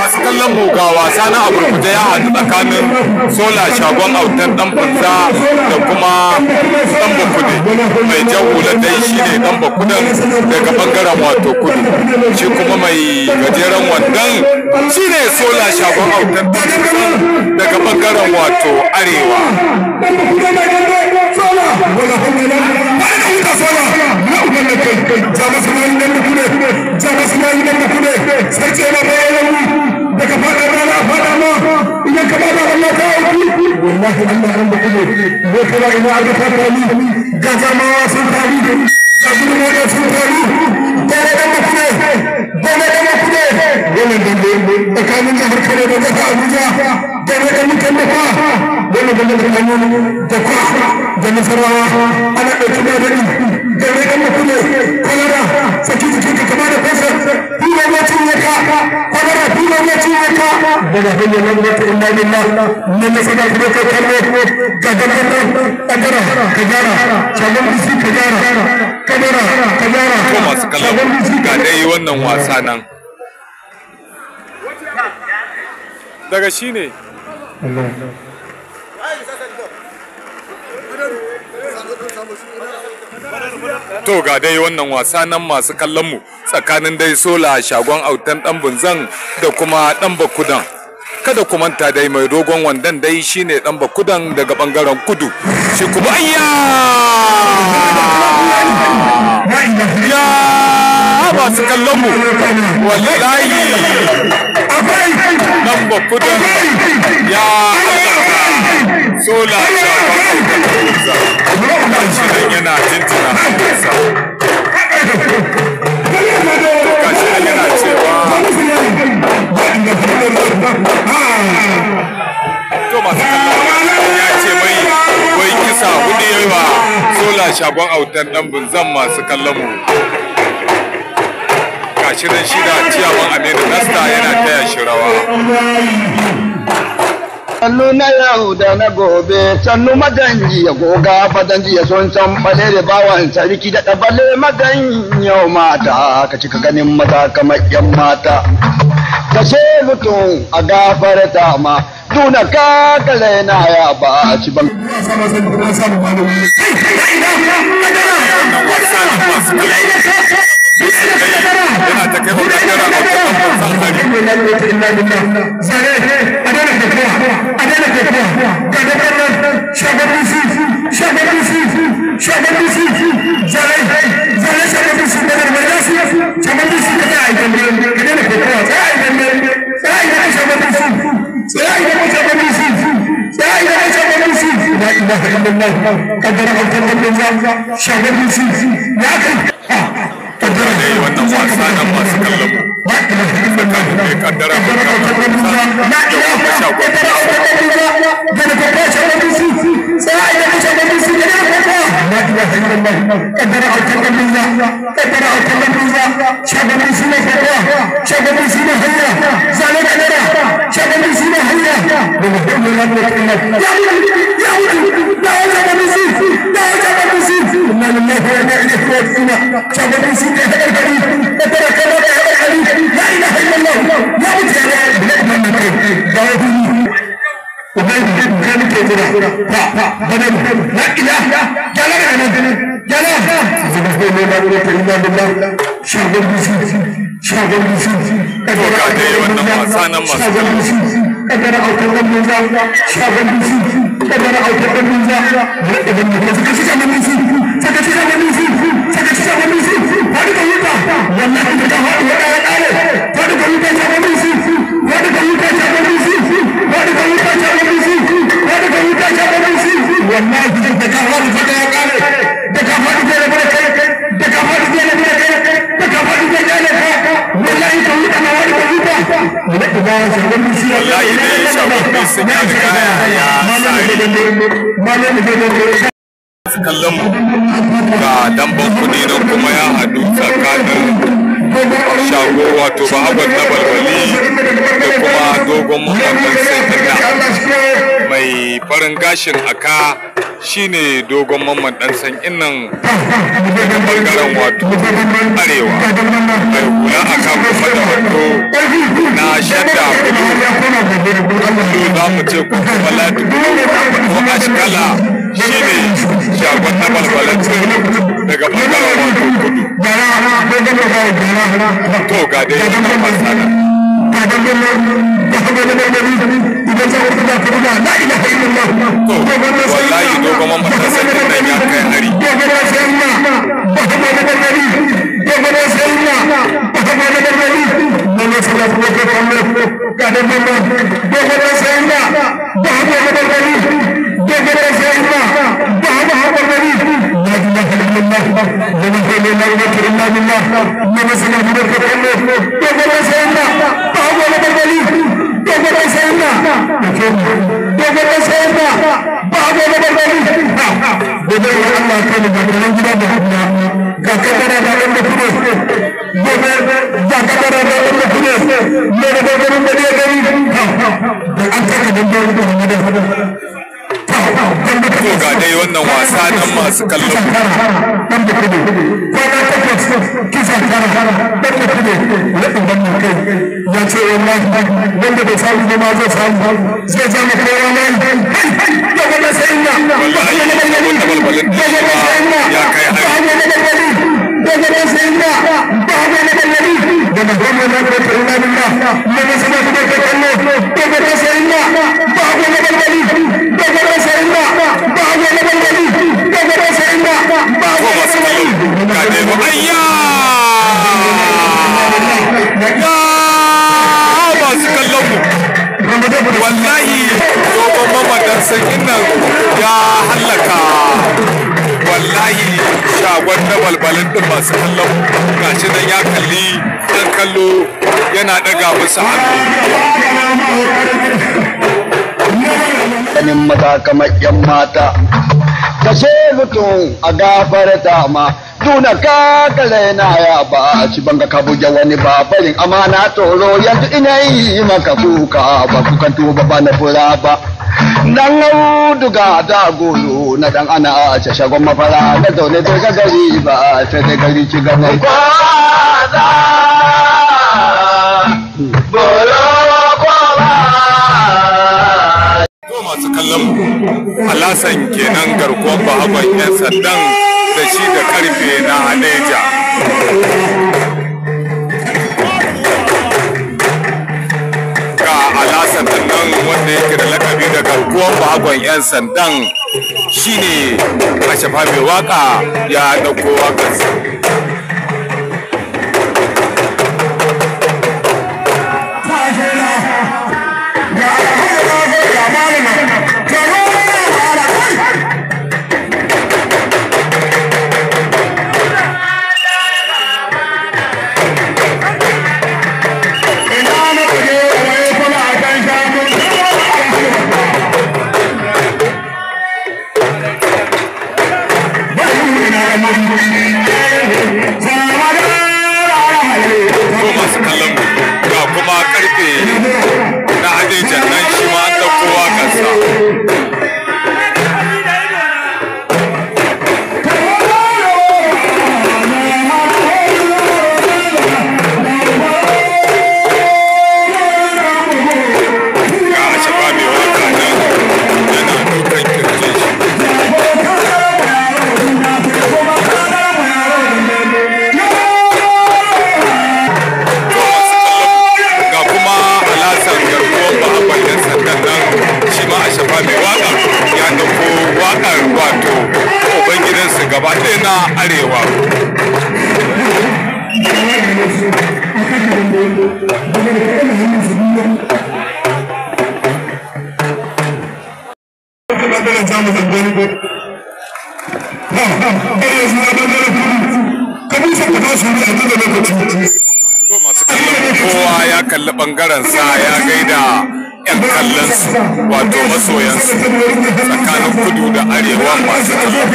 masu kallon mu ga wasa na aburkuta ya haɗu tsakanin sola shagon autan dan banza da kuma dan bakude mai jan hula dai shine dan bakudan daga bangaren wato kudu shi kuma mai gajeren wandan shine sola shagon autan dan banza daga bangaren wato arewa daga faɗa rana faɗa ma idan ka bada Allah ka auki wallahi Allah ran da kuma ne kana ina aka fata ni ga jama'a sun taru ga gudu da sun taru dole da mu kuma dole da mu kuma wannan dambe tsakanin jihar Kano da jihar Abuja dole da mutan da fa dole da mutan da kwa da nasarawa ana ɗauki da dani dole da mu kuma kwalara saki jiki ka kama da fasa kuma wacin ya ka kwalara kuma wacin ya ka daga hanyar nan wata inna lillah nan na sada kuma ka kallo ga gaban nan kadara ka gyara shagon bisi ka gyara kadara ka gyara ko masu kallon ga dai wannan wasa nan daga shi ne to ga dai wannan wasa nan masu kallon mu tsakanin dai sola shagon autan dan bunzan da kuma dan bakudan kada ku manta dai mai dogon wandan dai shine dan bakudan daga bangaren kudu shi kuma ayya ya masu kallon mu wallahi dan bakudan ya sola shagon autan dan bunzan shi nan yana jinjina hannunsa gashi nan yana cewa to masu kallon ya ce mai wai kisa hudu yayi wa sola shagon autan dan bunzan masu kallon mu gashi nan shi da ciyaman aminu nasta yana taya shi rawa sannu na yau da na gobe sannu maganji ya goga fadanji ya son san bale da bawan sarki da ɗabale magan yau mata ka cika ganin mata kamar yan mata ka ce mutum a gafarta ma tuna ka kale na ya ba ci ban yana ta kai wa kaddara autan dan bunzan hari dai wannan wasa nan masu kallon mu tsakanin mai kaddara autan dan bunzan da kuma shagon to ga dai wannan wasa nan masu kallon mu wallahi dai shagon sun ya riga ya sa kallon mu ga damban kuɗi nan kuma ya haɗu tsakanin shago wato bahagon na balbali da kuma dogon mamman sai mai farin gashin aka shine dogon mamman dan san innan daga bangaren wato arewa mai hula aka kuma da wando na shadda mu ce ko kuma ladi ko ashkala shine shagon na balbalanci daga bangaren wato kudu to ga dai wannan wasa nan to wallahi dogon matasan nan ya kai hari to ga dai wannan wasa nan masu kallon ya ce wallahi wanda bai samu ne ma zai samu zai ja maka yawan nan ya gaba sai ina wallahi shagon na balbalin din shi ma ya kai hari ko masu kallon ga dai ba ayya ya masu kallon mu wallahi dogon mamadan sakin nan ya hallaka wallahi shagon na balbalin din masu kallon gashi nan ya kalli ɗan kallo yana ɗaga musu hannu ganin maza kamar yan mata kashe mutum a gafarta ma tuna kakale na ya ba ci banga ka buge wani ba barin amana toro yanzu ina yi maka kuka ba kukan tuba ba na fura ba dan auduga da golo na dan ana a ce shagon mafara na zaune bai ga gari ba sai dai gari ci gaban kwaza bolo To masu kallon mu Alasan kenan garkuwar bahagon 'yan sandan da shi da karfe na Hadeja. Ga Alasan din nan wanda yake da lakabi da garkuwar bahagon 'yan sandan shine Ashafa mai waka ya ɗauko wakarsa. ko masu kallon mu ga kuma karfe na Hadeja nan shi ma an ɗauko wakarsa. ga Ashafa mai waka nan yana dukan kirjin shi. ga kuma alasan garkuwar bahagon yan sandan nan shi ma a shafa mai waka ya dauko wakar wato ubangidansu gaba ɗaya na arewa to masu kallon kowa ya kalli bangaren sa ya gaida yan kallon su wato masoyansu tsakanin kudu da arewa masu kallon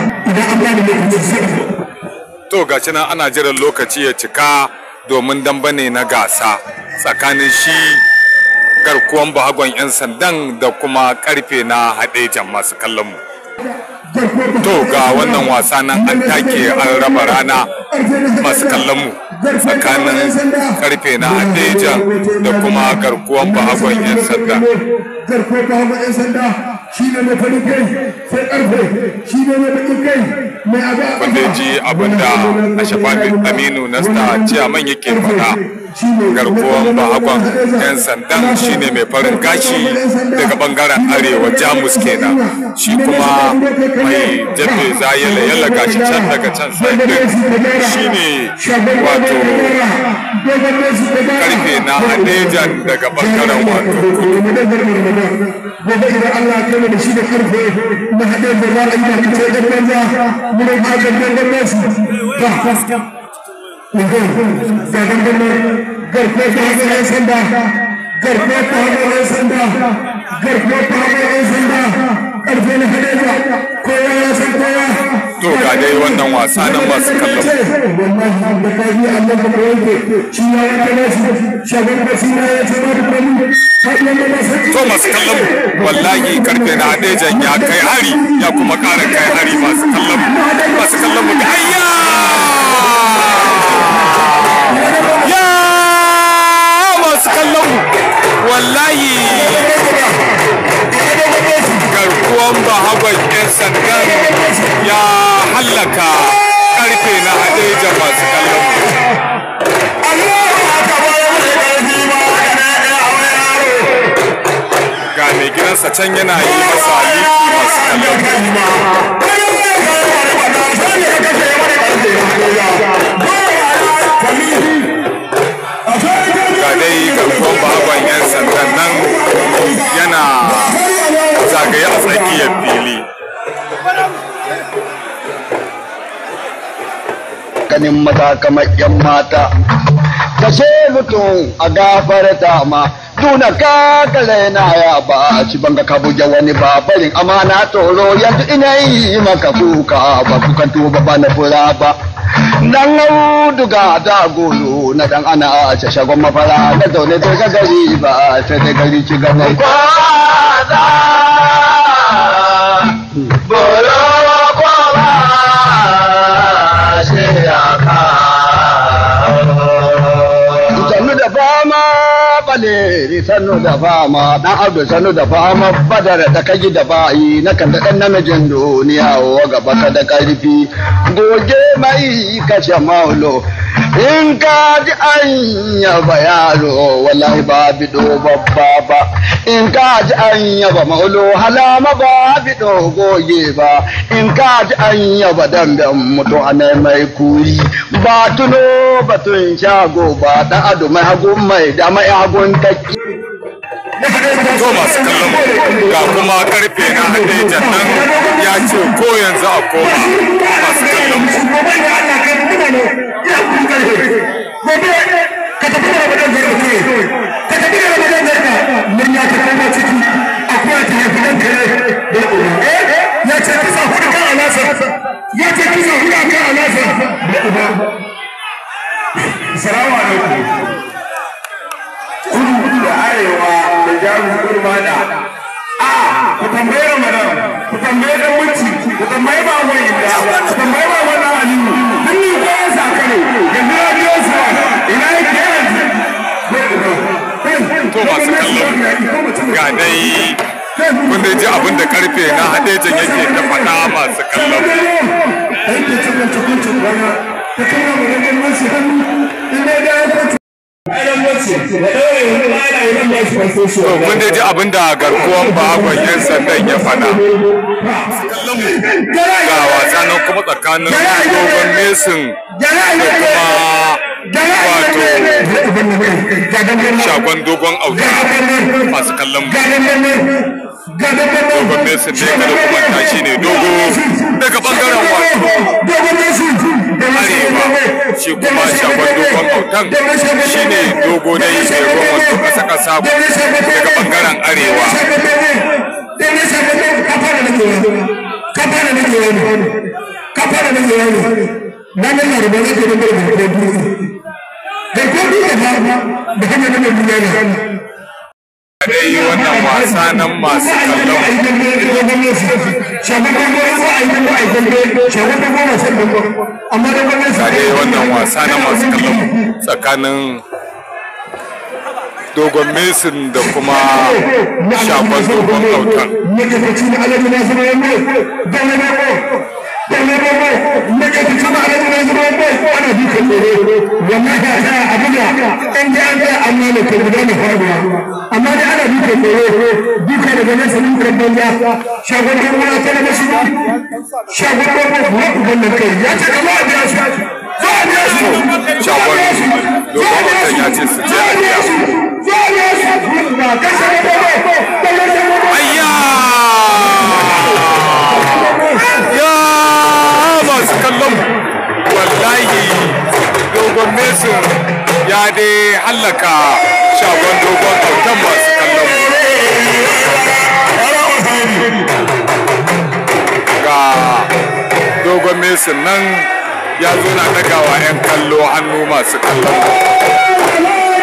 to gashi nan ana jiran lokaci ya cika domin dambane na gasa tsakanin shi garkuwan bahagon 'yan sandan da kuma karfe na haɗejan masu kallon mu to ga wannan wasa nan an take an raba rana masu kallon mu tsakanin karfe na hadeja da kuma garkuwan bahagon 'yan sanda garkuwar bahagon 'yan sanda shi ne mai farin kai sai karfe shi ne mai bakin kai mai abu a wanda ya ji abinda ashafa aminu nasta ciyaman yake faɗa garkuwan bahagon 'yan sandan shine mai farin gashi daga bangaren arewa jamus kenan shi kuma mai jabe zayala yalla gashi can daga can sai shine wato karfe na hadejan daga bangaren wato kudu gobe idan Allah ya kai da shi da karfe na haɗe da za a yi da kace da banza mu da ba da gangan nasu ba ga gangan garfe ta hanyar yan sanda garfe ta hanyar yan sanda garfe ta hanyar yan sanda karfe na haɗe da kowa ya san kowa to ga dai wannan wasa nan masu kallon wallahi da kaji Allah da koyke shi ya yanke nasu shagon basira ya ce ba da komai to masu kallon wallahi karfe na hadejan ya kai hari ya kuma ƙara kai hari masu kallon masu kallon mu ayya ya masu kallon mu wallahi garkuwan bahagon 'yan sandan ya hallaka karfe na hadeja masu kallon mu ga mai gidansa can yana yi masa liki masu kallon ga dai garkuwan bahagon 'yan sandan nan yana zagaye a tsakiyar fili ganin mata kamar yan mata kashe mutum a gafarta ma tuna ka kale na ya ba ci banga ka buge wani ba barin amana toro yanzu ina yi maka kuka ba kukan tuba ba na fura ba dan auduga da golo na dan ana a ce shagon mafara na zaune da ga gari ba sai da gari ci gaban kwaza bolo kwaba sannu da fama baleri sannu da fama dan abdu sannu da fama badar da kaji da bayi na kan da dan namijin duniya wa gaba ka da karfi goge mai kashe maulo in ka ji an yaba yaro wallahi ba bido babba ba in ka ji an yaba maulo halama ba bido goge ba in ka ji an yaba damben mutu ana mai kuri ba tuno batun shago ba dan ado mai hagu mai da mai hagun takki to masu kallon mu ga kuma karfe na hadejan nan ya ce ko yanzu a koma masu kallon mu Salamu alaikum. Kudu da arewa da jamus kurma da a ku tambaye Ramadan ku tambaye dan muci ku tambaye ba wai da ku tambaye ba wannan aliyu duk ni ko ya saka ne yanzu na biyo su ina yake yanzu to masu kallon ga dai kun dai ji abin da karfe na hadejan yake ta faɗa masu kallon to kun dai ji abin da garkuwan bagon yan sandan ya faɗa ga wasa nan kuma tsakanin dogon mesin da kuma wato shagon dogon auta masu kallon dogon mesin ne kada kuma tashi ne dogo daga bangaren wato arewa shi kuma shagon dogon autan shi ne dogo na yi mai ruwan wato kasa kasa daga bangaren arewa dai wannan wasa nan masu kallon shagon dambe za a yi dambe a yi dambe shagon dambe na son dambe amma dambe ne ga dai wannan wasa na masu kallon tsakanin dogon mesin da kuma shagon dogon autan Magabaci na alamu na zama yamma, dole ne ko, dole ne ko, magabaci na alamu na zama yamma, ana duka tsoro, wannan ya sa abu da ɗan da an ga amma ne ke guda na faruwa. Amma da ana duka tsoro, duka daga nesa dukan banza, shagon kan wani ta daga shi shagon kan wani uban nan kai, ya ce kama a biya shi, za a biya shi, za a biya shi, dogon autan ya ce su je a biya za a biya shi, ba kashe ne ba, ba kashe ne ba. ayya ya masu kallon wallahi dogon mesin ya dai hallaka shagon dogon autan masu kallon ga dogon mesin nan ya zo na dagawa 'yan kallo hannu masu kallon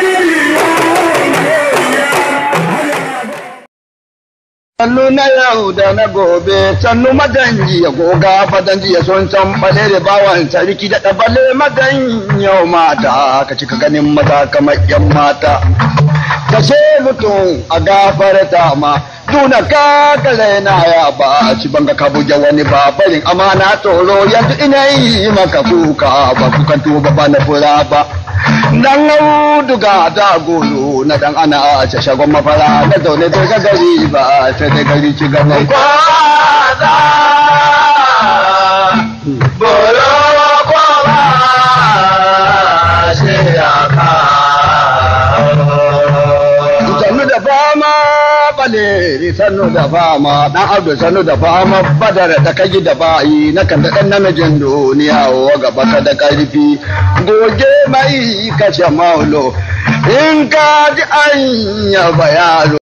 Sannu na yau da na gobe, sannu maganji ya goga fadanji ya son can bale da bawan sarki da ɗabale magan yau mata, ka cika ganin maza kamar yan mata. Kashe mutum a gafarta ma, duna ka kale na ya ba, ci banga ka buge wani babarin amana tsoro yanzu ina yi maka kuka ba kukan tuba ba na fura ba. Dan auduga da golo na dan ana a ce shagon mafara na zaune bai ga gari ba sai dai gari ci gaban kwaza. Bolo kwaba shi ya Sannu da fama bale sannu da fama dan abdu sannu da fama badar da kaji da bayi na kan da dan namijin duniya wa gaba ka da karfi goge mai kashe maulo in ka ji an yaba yaro